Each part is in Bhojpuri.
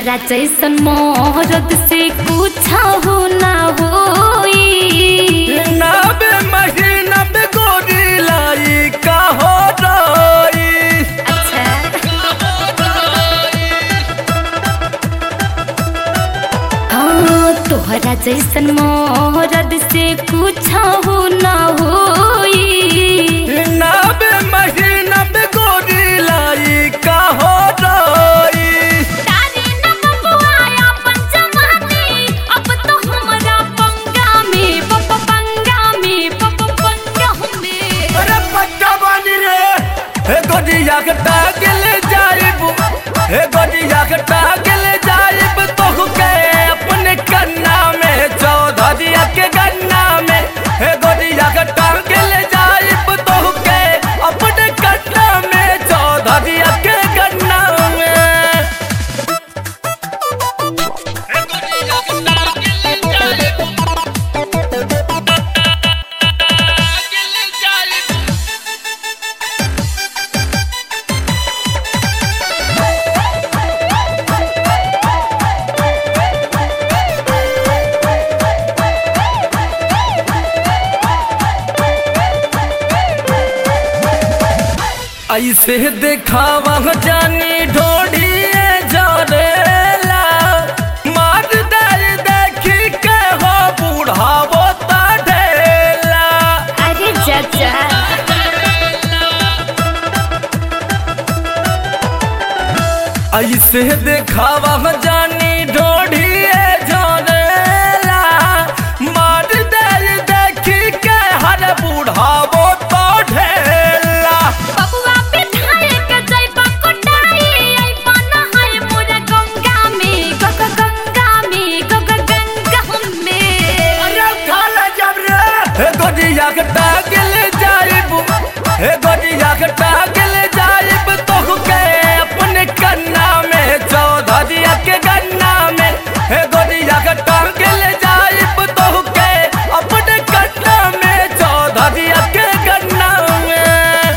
तोहरा जैसन मोहरत से कुछ हो ना होई नबे महीना में गोरी लाई का हो रही अच्छा हाँ तोहरा जैसन मोहरत से कुछ हो ना होई नबे महीना में गोरी लाई का हो रही तारे न बबुआ अपन जवानी अब तो हमरा पंगा में पप पंगा में पप पंगा में अरे पट्टा बानी रे हे गोदिया के टागल जाइब हे गोदिया के टागल जाइब तो के अपने कन्ना में चौधरिया के गन्ना में हे गोदिया के टागल जाइब तो के अपने कन्ना में चौधरिया के गन्ना में हे गोदिया के टागल जाइब टागल जाइब ऐसे देखावा जानी ढोढ़िए जरेला मार दर देखी के हो बुढ़ावो ता ढेला अरे चाचा ऐसे देखावा जानी ढोढ़िए जरेला मार दर देखी के हर बुढ़ावो ता ढेला बबुआ विधायक जय बकुटाई आई बना है मोरा गंगा में गग गंगा में गग गंगा में अरे खाला जब रे हे गोदिया के टागल जाइब हे गोदिया के टागल जाइब तो के अपने कन्ना में चौधरिया के गन्ना में हे गोदिया के टागल जाइब तो के अपने कन्ना में चौधरिया के गन्ना में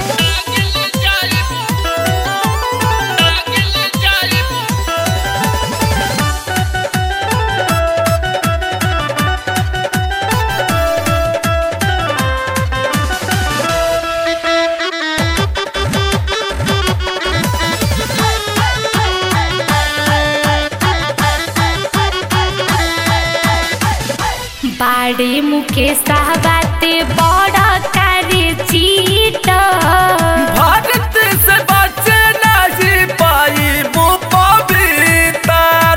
बाड़े मुकेश बाते बड़ा करे चीट भारत से बचे नहीं पाई वो पवित्र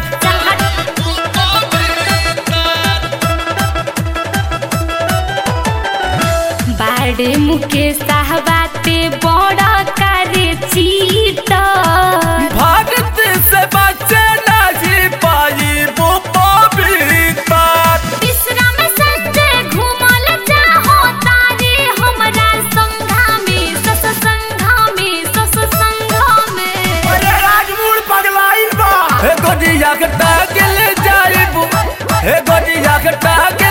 बाड़े मुकेश बाते बड़ा करे चीट भारत से बचे नहीं पाई वो पवित्र विश्राम संजय घूमल चाहो तारे हमरा संघा में सस संघा में सस संघा में अरे राजमूर पगलाइन बा हे गोदिया के टागल जाइब हे गोदिया के टागल